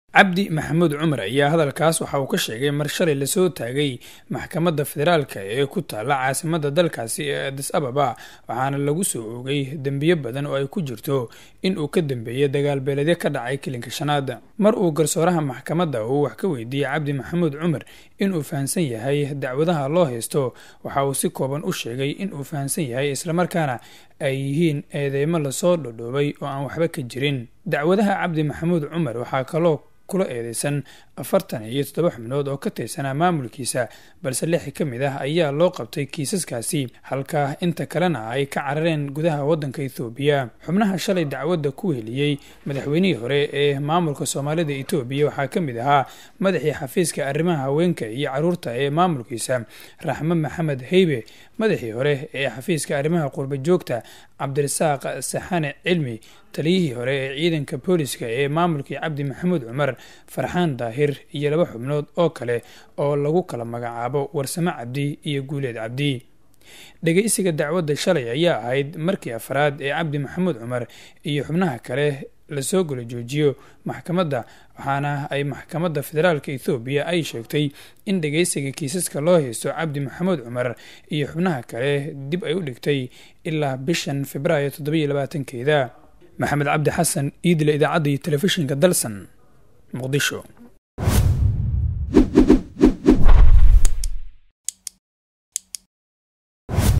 cabdi maxamuud cumar ayaa hadalkaas waxa uu ka sheegay mar shalay lasoo taagay maxkamadda federaalka ee ku taalla caasimadda dalkaasi ee adis ababa waxaana lagu soo oogay dembiyo badan oo ay ku jirto in uu ka dambeeyey dagaalbeeledyo ka dhacay kilinka shanaad mar uu garsooraha maxkamadda uu wax ka weydiiyey cabdi maxamuud cumar inuu fahamsan yahay dacwadaha loo haysto waxa uu si kooban u sheegay inuu fahamsan yahay islamarkaana ay yihiin eedeymo lasoo dhodhoobay oo aan waxba ka jirin dacwadaha cabdi maxamuud cumar waxaa kaloo kula eedeysan afartan iyo toddoba xubnood oo ka tirsanaa maamulkiisa balse lix ka mid ah ayaa loo qabtay kiisaskaasi halka inta kalena ay ka carareen gudaha waddanka ethoobiya xubnaha shalay dacwadda ku heliyey madaxweynihii hore ee maamulka soomaalida etoobiya waxaa ka mid ahaa madaxii xafiiska arrimaha haweenka iyo caruurta ee maamulkiisa raxme maxamed heybe madaxii hore ee xafiiska arrimaha qurba joogta cabdirasaaq saxane cilmi taliyihii hore ee ciidanka booliska ee maamulkii cabdi maxamuud cumar farxaan daahir iyo laba xubnood oo kale oo lagu kala magacaabo warsame cabdi iyo guuleed cabdi dhegeysiga dacwadda shalay ayaa ahayd markii afraad ee cabdi maxamuud cumar iyo xubnaha kale lasoo gula joojiyo maxkamadda waxaana ay maxkamadda federaalka ethoobiya ay sheegtay in dhegeysiga kiisaska loo haysto cabdi maxamuud cumar iyo xubnaha kale dib ay u dhigtay ilaa bishan februaayo toddobiyo labaatankeeda maxamed cabdi xasan iidle idaacadda iyo telefishinka dalsan muqdisho